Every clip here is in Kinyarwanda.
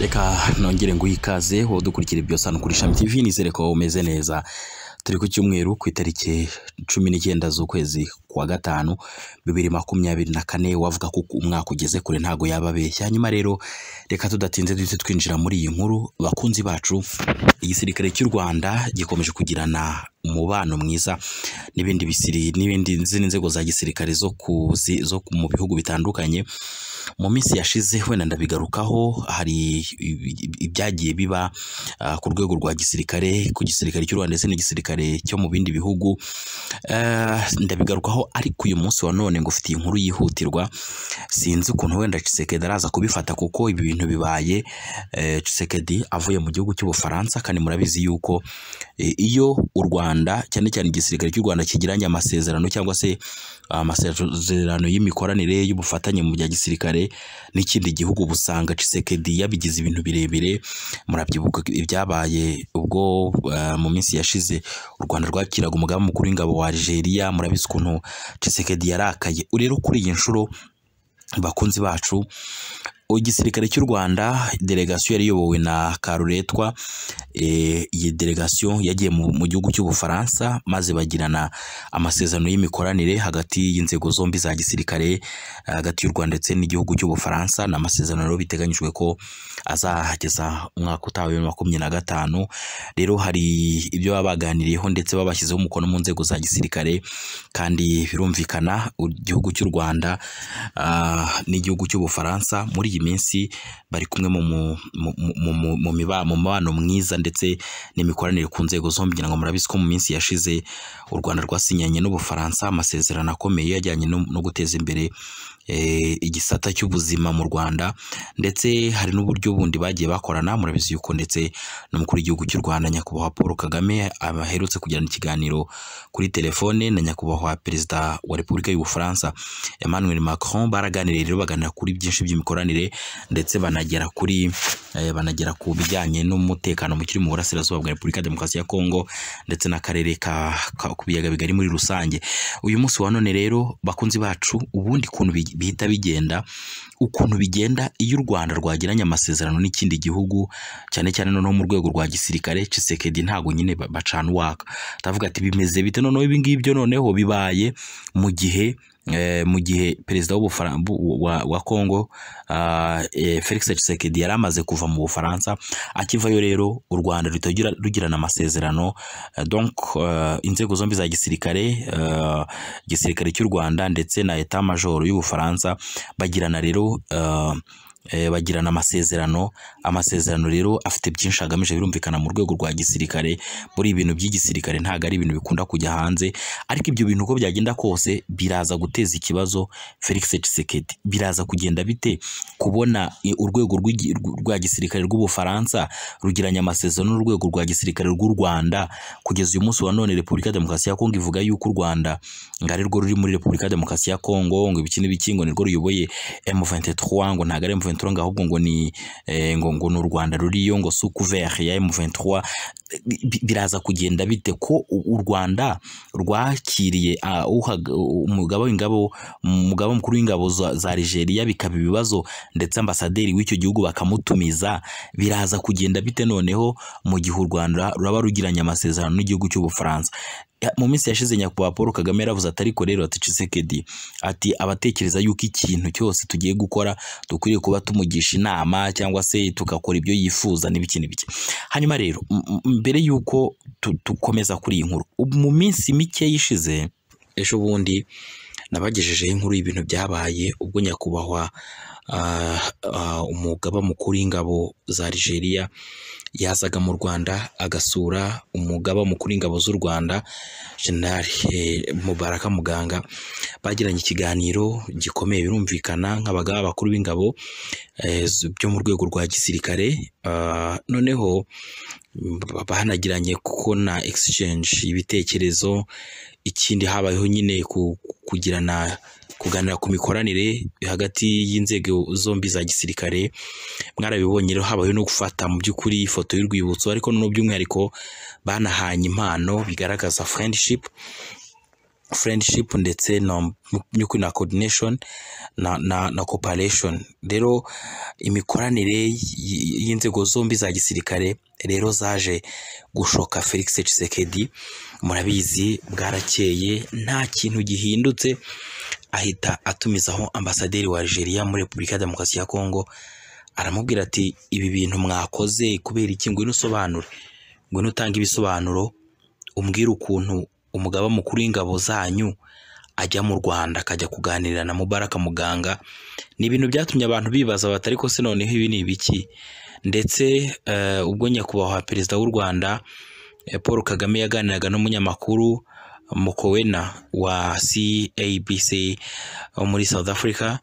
reka nongere ngo uyikaze wowe udukurikire byose hano kuri Shami TV nizere ko umeze neza turi ku cyumweru ku itariki cumi n'icyenda z'ukwezi kwa gatanu bibiri makumyabiri na kane wavuga ko umwaka ugeze kure ntago yaba abeshya hanyuma rero reka tudatinze duhite twinjira muri iyi nkuru bakunzi bacu igisirikare cy'u Rwanda gikomeje kugirana umubano mwiza n'ibindi bisiri n'ibindi n'izindi nzego za gisirikare zo ku zi- zo ku- mu bihugu bitandukanye mu minsi yashize wenda ndabigarukaho hari ibyagiye biba ah, ku rwego rwa gisirikare ku gisirikare cy'u Rwanda ndetse n'igisirikare cyo mu bindi bihugu Eh, ndabigarukaho ariko uyu munsi wa none ngo ufite iyi nkuru yihutirwa sinzi ukuntu wenda Tshisekedi araza kubifata kuko ibi bintu bibaye eh, Tshisekedi avuye mu gihugu cy'Ubufaransa kandi murabizi yuko eh, iyo u Rwanda cyane cyane igisirikare cy'u Rwanda kigiranye amasezerano cyangwa se ah, amasezerano y'imikoranire y'ubufatanye mu bya gisirikare n'ikindi gihugu busanga Tshisekedi yabigize ibintu birebire murabyibuka ibyabaye ubwo eh, mu minsi yashize u Rwanda rwakiraga umugaba mukuru w'ingabo wa Algeria murabizi ukuntu Tshisekedi yarakaye rero kuri iyi nshuro bakunzi bacu igisirikare cy'u Rwanda delegasiyo yari iyobowe na Karuretwa eh, iyi delegasiyo yagiye mu, mu gihugu cy'Ubufaransa maze bagirana amasezerano y'imikoranire hagati y'inzego zombi za gisirikare eh, hagati y'u Rwanda ndetse n'igihugu cy'Ubufaransa ni amasezerano rero biteganyijwe ko azahageza umwaka utaha wa bibiri na makumyabiri na gatanu rero hari ibyo baba baganiriyeho ndetse baba bashyizeho umukono mu nzego za gisirikare kandi birumvikana u- igihugu cy'u Rwanda ah, n'igihugu cy'Ubufaransa muri iyi minsi bari kumwe mu mu- mu- mu- mu- mu miba- mu mubano mwiza ndetse n'imikoranire ku nzego zombi ngira ngo murabizi ko mu minsi yashize u Rwanda rwasinyanye n'Ubufaransa amasezerano akomeye ajyanye no no guteza imbere eh, igisata cy'ubuzima mu Rwanda ndetse hari n'uburyo bundi bagiye bakorana murabizi yuko ndetse n'umukuru w'igihugu cy'u Rwanda nyakubahwa Paul Kagame aherutse kugirana ikiganiro kuri telefone na nyakubahwa perezida wa Repubulika y'Ubufaransa Emmanuel Macron baraganiriye rero baganira kuri byinshi by'imikoranire ndetse banagera kuri eh, banagera ku bijyanye n'umutekano mu kiri mu burasirazuba bwa Repubulika ya Demokarasi ya Kongo ndetse n'akarere ka, ka ku biyaga bigari muri rusange uyu munsi wa none rero bakunzi bacu ubundi kuntu bi- bihita bigenda ukuntu bigenda iyo u Rwanda rwagiranye amasezerano n'ikindi gihugu cyane cyane noneho mu rwego rwa gisirikare Tshisekedi ntago nyine ba- bacana uwaka ndavuga ati bimeze bite noneho ibi ngibyo noneho bibaye mu gihe eh, mu gihe perezida w'Ubufara- bu- wa, wa Kongo ah, eh, Felix Tshisekedi yari amaze kuva mu Bufaransa akivayo rero u Rwanda rutagira rugirana amasezerano eh, donc eh, inzego zombi za gisirikare eh, gisirikare cy'u Rwanda ndetse na etat major y'Ubufaransa bagirana rero eh, eh, bagirana amasezerano amasezerano rero afite byinshi agamije birumvikana mu rwego rwa gisirikare muri ibintu by'igisirikare ntabwo ari ibintu bikunda kujya hanze ariko ibyo bintu uko byagenda kose biraza guteza ikibazo Felix Tshisekedi biraza kugenda bite kubona i- urwego rw'igi- rw- rwa gisirikare rw'Ubufaransa rugiranye amasezerano n'urwego rwa gisirikare rw'u Rwanda kugeza uyu munsi wa none Repubulika ya Demokarasi ya Kongo ivuga yuko u Rwanda ngo ari rwo ruri muri Repubulika ya Demokarasi ya Kongo ngo ibiki n'ibiki ngo nirwo ruyoboye M23 ngo ntabwo ari M23 ngo ahubwo ngo ni eh, ngo ngo ni u Rwanda ruriyo ngo sous couvert ya M23 bi- bi- biraza kugenda bite ko u u Rwanda rwakiriye ah, uhaga- umugaba w'ingabo umugaba mukuru w'ingabo za za Algeria bikaba ibibazo ndetse ambasaderi w'icyo gihugu bakamutumiza biraza kugenda bite noneho mu gihe u Rwanda ruraba rugiranye amasezerano n'igihugu cy'Ubufaransa Ya- mu minsi yashize nyakubahwa Paul Kagame yaravuze ati ariko rero ati Tshisekedi ati abatekereza yuko ikintu cyose tugiye gukora dukwiriye kuba tumugisha inama cyangwa se tugakora ibyo yifuza n'ibiki n'ibiki hanyuma rero m- m- mbere y'uko tu- dukomeza kuri iyi nkuru ubu mu minsi mike yishize ejo bundi nabagejejeho inkuru y'ibintu byabaye ubwo nyakubahwa ah, ah, umugaba mukuru w'ingabo za Algeria yazaga mu Rwanda agasura umugaba mukuru w'ingabo z'u Rwanda General eh, Mubaraka Muganga bagiranye ikiganiro gikomeye birumvikana nk'abagaba bakuru b'ingabo eh, z- byo mu rwego rwa gisirikare ah, noneho ba- banagiranye kuko na exchange ibitekerezo ikindi habayeho nyine ku- kugirana kuganira ku mikoranire hagati y'inzego zombi za gisirikare mwarabibonye rero habayeho no gufata mu by'ukuri ifoto y'urwibutso ariko noneho by'umwihariko banahanye impano bigaragaza friendship friendship ndetse na nyukuri na coordination na na, na cooperation rero imikoranire y- y'inzego zombi za gisirikare rero zaje gushoka Felix Tshisekedi murabizi bwarakeye nta kintu gihindutse ahita atumizaho ambasaderi wa Algeria muri Repubulika ya Demokarasi ya Kongo aramubwira ati ibi bintu mwakoze kubera iki ngwino usobanure ngwino utange ibisobanuro umbwire ukuntu umugaba mukuru w'ingabo zanyu ajya mu Rwanda akajya kuganira na Mubaraka muganga ni ibintu byatumye abantu bibaza batari ko se noneho ibi ni ibiki ndetse eh, ubwo nyakubahwa perezida w'u Rwanda eh, Paul Kagame yaganiraga n'umunyamakuru Mokowena wa CABC wo muri South Africa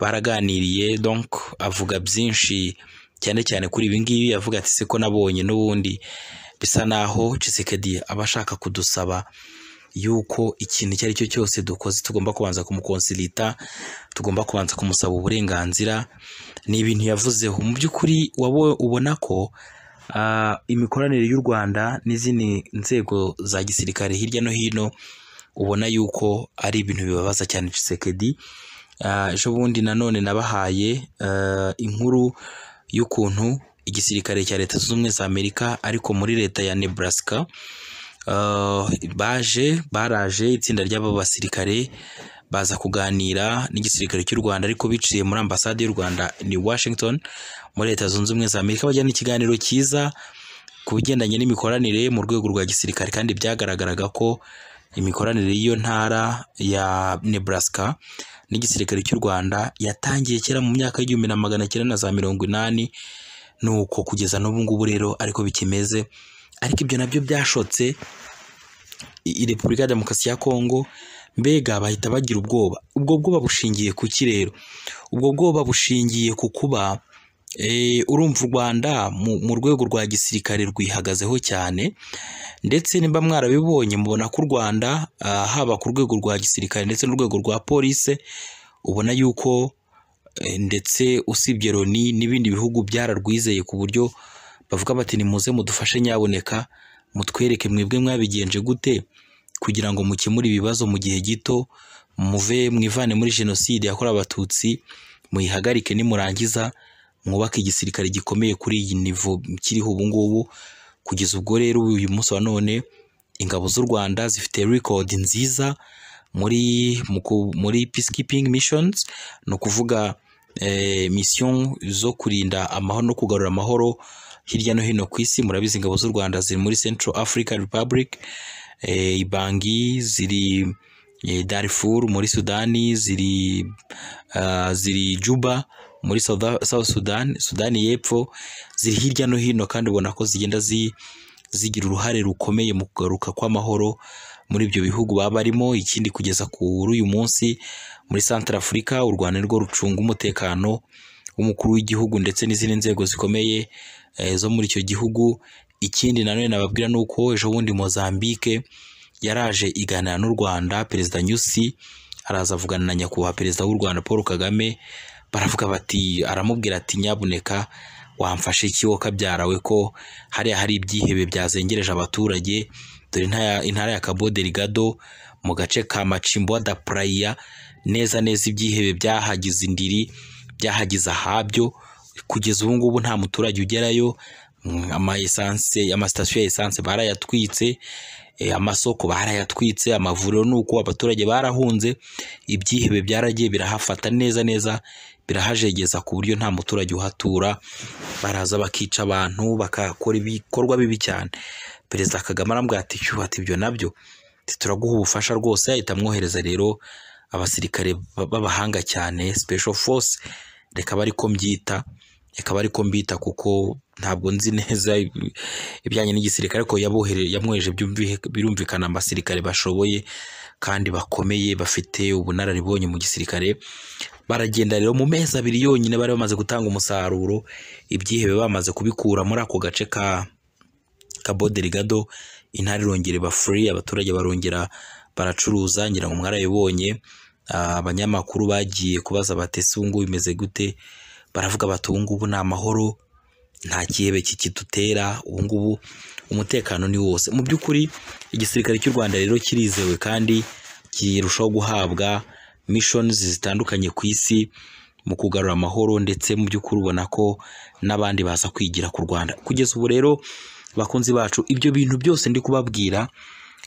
baraganiriye donc avuga byinshi cyane cyane kuri ibi ngibi avuga ati se ko nabonye n'ubundi bisa naho Tshisekedi aba ashaka kudusaba yuko ikintu icyo ari cyo cyose dukoze tugomba kubanza kumukonsilita tugomba kubanza kumusaba uburenganzira ni ibintu yavuzeho mu by'ukuri wowe ubona ko ah, imikoranire y'u Rwanda n'izindi nzego za gisirikare hirya no hino ubona yuko ari ibintu bibabaza cyane Tshisekedi Ah, ejo bundi nanone nabahaye ah, inkuru y'ukuntu igisirikare cya leta zunze ubumwe za amerika ariko muri leta ya nebraska ah, baje baraje itsinda ry'abo basirikare baza kuganira n'igisirikare cy'u rwanda ariko biciye muri ambasade y'u rwanda ni washington muri leta zunze ubumwe za amerika bajyana ikiganiro cyiza ku bigendanye n'imikoranire mu rwego rwa gisirikare kandi byagaragaraga ko imikoranire y'iyo ntara ya nebraska n'igisirikare cy'u Rwanda yatangiye kera mu myaka y'igihumbi na magana cyenda na za mirongo inani nuko kugeza n'ubu ngubu rero ariko bikimeze ariko ibyo nabyo byashotse i- i Repubulika ya Demokarasi ya Kongo mbega bahita bagira ubwoba ubwo bwoba bushingiye ku ki rero ubwo bwoba bushingiye ku kuba eh, urumva u Rwanda mu, mu rwego rwa gisirikare rwihagazeho cyane ndetse nimba mwarabibonye mubona ko u Rwanda ah, haba ku rwego rwa gisirikare ndetse n'urwego rwa polise ubona yuko eh, ndetse usibye Loni n'ibindi bihugu byararwizeye ku buryo bavuga bati nimuze mudufashe nyaboneka mutwereke mwebwe mwabigenje gute kugira ngo mukemure ibibazo mu gihe gito muve mwivane muri jenoside yakorewe abatutsi muyihagarike nimurangiza mwubake igisirikare gikomeye kuri iyi nivo kiriho ubu ngubu kugeza ubwo rero uyu munsi wa none ingabo z'u Rwanda zifite record nziza muri mu ku- muri peacekeeping missions ni ukuvuga eh, mission zo kurinda amahoro no kugarura amahoro hirya no hino ku isi murabizi ingabo z'u Rwanda ziri muri Central African Republic eh, Ibangi ziri eh, Darfur muri Sudani ziri ah, ziri Juba muri South, South Sudan Sudani y'epfo ziri hirya no hino kandi ubona ko zigenda zi, zigira uruhare rukomeye mu kugaruka kw'amahoro muri ibyo bihugu baba barimo ikindi kugeza kuri uyu munsi muri Central Africa u Rwanda nirwo rucunga umutekano w'umukuru w'igihugu ndetse n'izindi nzego zikomeye eh, zo muri icyo gihugu ikindi nanone nababwira ni uko ejo bundi Mozambique yaraje iganira n'u Rwanda Perezida Nyusi araza avugana na nyakubahwa Perezida w'u Rwanda Paul Kagame baravuga bati aramubwira ati nyabuneka wamfashe iki wowe kabyarawe ko hariya hari ibyihebe byazengereje abaturage dore intaya- intara ya Cabo Delgado mu gace ka Machimboa da Praia neza neza ibyihebe byahagize indiri byahagize ahabyo kugeza ubu ngubu nta muturage ugerayo Mm, ama essence amasitasiyo ya essence barayatwitse eh, amasoko barayatwitse amavuriro ni uko abaturage barahunze ibyihebe byaragiye birahafata neza neza birahajegeza ku buryo nta muturage uhatura baraza bakica abantu bakakora ibikorwa bibi cyane perezida kagame arambwira ati "Shyuh, ati ibyo nabyo ati turaguha ubufasha rwose ahita amwohereza rero abasirikare ba- b'abahanga cyane special force reka bari ko mbyita reka bari ko mbita kuko ntabwo nzi neza ibi- ibijyanye n'igisirikare ariko yabohere- yamwohereje byumvi- birumvikana abasirikare bashoboye kandi bakomeye bafite ubunararibonye mu gisirikare baragenda rero mu mezi abiri yonyine bari bamaze gutanga umusaruro ibyihebe bamaze kubikura muri ako gace ka Cabo Delgado intara irongera iba free abaturage barongera baracuruza ngira ngo mwarabibonye Ah, abanyamakuru bagiye kubaza bati ese ubu ngubu bimeze gute baravuga bati ubu ngubu ni amahoro nta gihebe kikidutera ubu ngubu umutekano ni wose mu by'ukuri igisirikare cy'u Rwanda rero kirizewe kandi kirushaho guhabwa missions zitandukanye ku isi mu kugarura amahoro ndetse mu by'ukuri ubona ko n'abandi baza kwigira ku Rwanda kugeza ubu rero bakunzi bacu ibyo bintu byose ndi kubabwira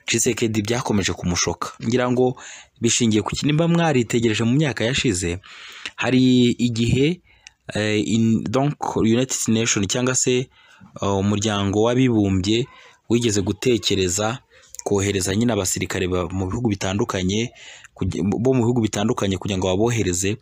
Tshisekedi byakomeje kumushoka ngira ngo bishingiye ku kinimba mwaritegereje mu myaka yashize hari igihe eh, in- donc United Nation cyangwa se eh, umuryango w'abibumbye wigeze gutekereza kohereza nyine abasirikare ba- mu bihugu bitandukanye kujya- bo mu bihugu bitandukanye kugira ngo babohereze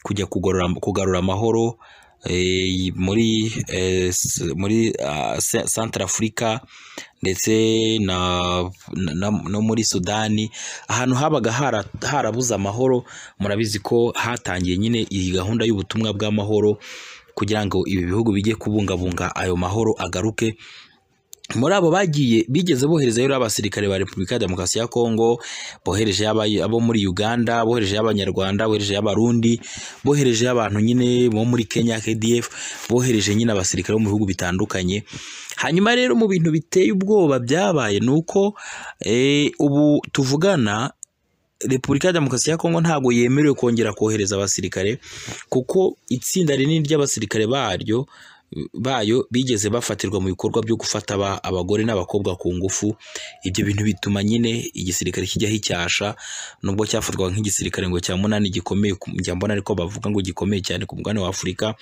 kujya kugarura, kugarura amahoro eh, muri eh, s- muri ah, Ce- Centre Africa ndetse na, na, na- no muri Sudani ahantu habaga hara- harabuze amahoro murabizi ko hatangiye nyine iyi gahunda y'ubutumwa bw'amahoro kugira ngo ibi bihugu bijye kubungabunga ayo mahoro agaruke muri abo bagiye bigeze boherezayo rero abasirikare ba Repubulika ya Demokarasi ya Kongo bohereje abo muri Uganda bohereje abanyarwanda bohereje abarundi bohereje abantu nyine bo muri Kenya KDF bohereje nyine abasirikare bo mu bihugu bitandukanye hanyuma rero mu bintu biteye ubwoba byabaye ni uko eh, ubu tuvugana Repubulika ya Demokarasi ya Kongo ntabwo yemerewe kongera kohereza abasirikare kuko itsinda rinini ry'abasirikare baryo bayo bigeze bafatirwa mu bikorwa byo gufata aba- abagore n'abakobwa ku ngufu ibyo bintu bituma nyine igisirikare kijya hicyasha nubwo cyafatwaga nk'igisirikare ngo cya munani gikomeye ku- njya mbona ariko bavuga ngo gikomeye cyane ku mugabane wa Afurika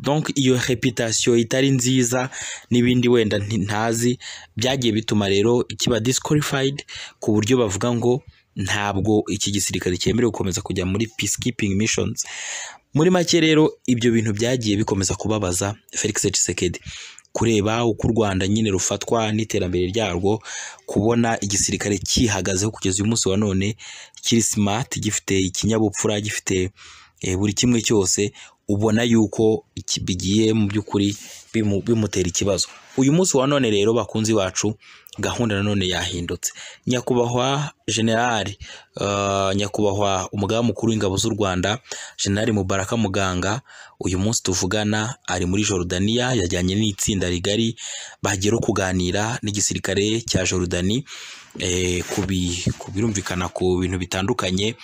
donc iyo reputation itari nziza n'ibindi wenda nti- ntazi byagiye bituma rero kiba disqualified ku buryo bavuga ngo ntabwo iki gisirikare cyemerewe gukomeza kujya muri peacekeeping missions muri make rero ibyo bintu byagiye bikomeza kubabaza Felix Tshisekedi kureba uko u Rwanda nyine rufatwa n'iterambere ryarwo kubona igisirikare cyihagazeho kugeza uyu munsi wa none kiri smart gifite ikinyabupfura gifite eh, buri kimwe cyose ubona yuko iki- bigiye mu by'ukuri bimu- bimutera ikibazo uyu munsi wa none rero bakunzi bacu gahunda nanone yahindutse nyakubahwa generali uh, nyakubahwa umugaba mukuru w'ingabo z'u rwanda generali mubaraka muganga uyu munsi tuvugana ari muri jorudaniya yajyanye n'itsinda rigari bagera kuganira n'igisirikare cya jorudani eh, ku bi- ku birumvikana ku bintu bitandukanye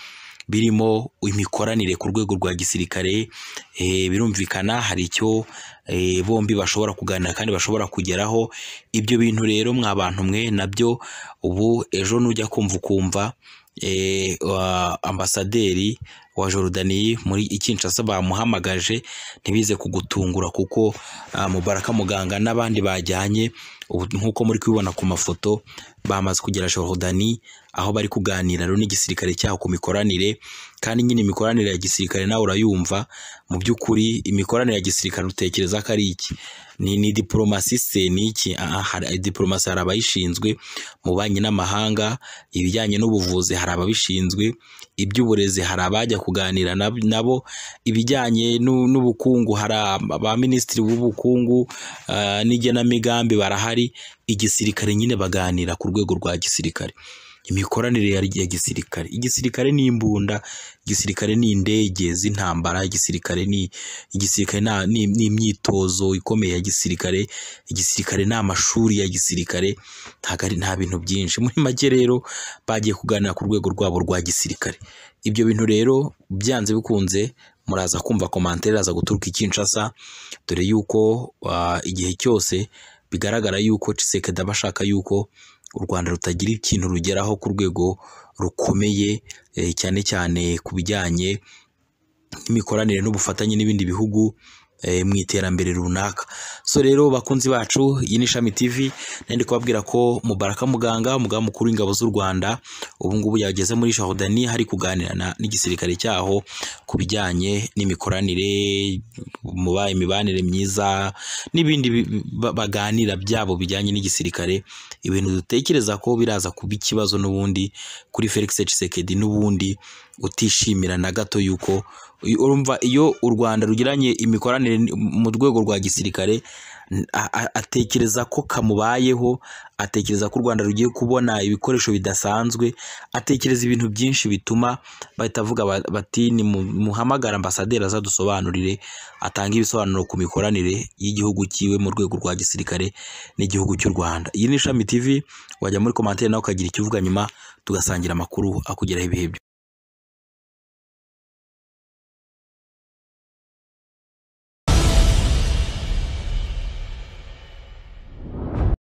birimo imikoranire ku rwego rwa gisirikare eh, birumvikana hari icyo eh, bombi bashobora kuganira kandi bashobora kugeraho ibyo bintu rero mwa bantu mwe nabyo ubu ejo nujya kumva ukumva eh, wa- ambasaderi wa Jorudani muri Kinshasa bamuhamagaje ntibize kugutungura kuko ah, Mubaraka Muganga n'abandi bajyanye ubu nk'uko muri kubibona ku mafoto bamaze kugera Jorudani aho bari kuganira rero n'igisirikare cyaho ku mikoranire kandi nyine imikoranire ya gisirikare nawe urayumva mu by'ukuri imikoranire ya gisirikare utekereza ko ari iki ni ni diplomasi se ni iki Ah, ah, hari- diplomasi hari abayishinzwe mu banki n'amahanga ibijyanye n'ubuvuzi hari ababishinzwe iby'uburezi hari abajya kuganira nab- nabo ibijyanye n'u- n'ubukungu hari ba minisitiri b'ubukungu ah, n'igenamigambi barahari igisirikare nyine baganira ku rwego rwa gisirikare imikoranire ya- ya gisirikare igisirikare ni imbunda igisirikare ni indege z'intambara igisirikare ni igisirikare na- ni ni imyitozo ikomeye ya gisirikare igisirikare ni amashuri ya gisirikare ntabwo ari nta bintu byinshi muri make rero bagiye kuganira ku rwego rwabo rwa gisirikare ibyo bintu rero byanze bikunze muraza kumva komantere aza guturuka i Kinshasa dore yuko ah, igihe cyose bigaragara yuko Tshisekedi aba ashaka yuko u Rwanda rutagira ikintu rugeraho ku rwego rukomeye eh, cyane cyane ku bijyanye n'imikoranire n'ubufatanye n'ibindi bihugu eh, mu iterambere runaka so rero bakunzi bacu iyi ni ishami tv nari ndi kubabwira ko mubaraka muganga umugaba mukuru w'ingabo z'u rwanda ubu ngubu yageze muri jorudani hari kuganira na- n'igisirikare cyaho ku bijyanye n'imikoranire muba imibanire myiza n'ibindi bi- ba- baganira byabo bijyanye n'igisirikare ibintu dutekereza ko biraza kuba ikibazo n'ubundi kuri felix Tshisekedi n'ubundi utishimira na gato yuko urumva iyo u Rwanda rugiranye imikoranire n- mu rwego rwa gisirikare n- a- a- atekereza ko kamubayeho atekereza ko u Rwanda rugiye kubona ibikoresho bidasanzwe atekereza ibintu byinshi bituma bahita bavuga ba- bati "Nimu- muhamagare ambasaderi azadusobanurire atange ibisobanuro ku mikoranire y'igihugu cyiwe mu rwego rwa gisirikare n'igihugu cy'u Rwanda iyi ni ishami TV wajya muri komantere nawe ukagira icyo uvuga nyuma tugasangira amakuru akugeraho ibihe byose